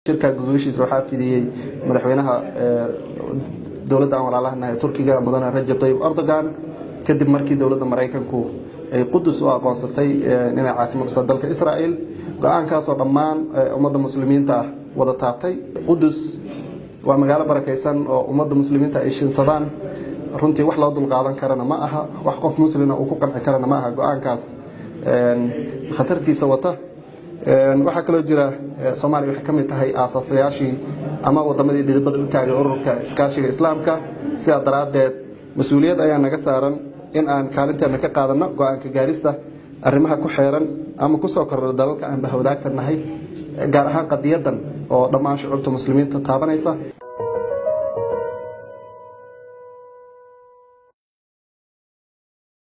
shirka gogoshiisa waxaa fidiyey madaxweynaha dowladda aan walaalahanahay turkiga mudane rajab tayyib erdogan kadib markii dowladda maraykanku ay qudus u aqoonsatay inay caasimad usa dalka israa'el go-aankaasoo dhammaan ummadda muslimiinta ah wada taabtay qudus waa magaalo barakaysan oo ummadda muslimiinta ay shinsadaan runtii wax loo dulqaadan karana ma aha wax qof muslina uu ku qanci karana ma aha go-aankaas khatartiisa wata waxaa kaloo jira soomaaliya waxay ka mid tahay aasaasayaashii ama wadamadii dhidibada u taagay ururka iskaashiga islaamka sidaa daraaddeed mas-uuliyad ayaa naga saaran in aan kaalinteena ka qaadanno go-aanka gaarista arrimaha ku xeeran ama kusoo korro dalalka aan bahwadaagta nahay gaar ahaan qadiyadan oo dhammaan shucuubta muslimiinta taabanaysa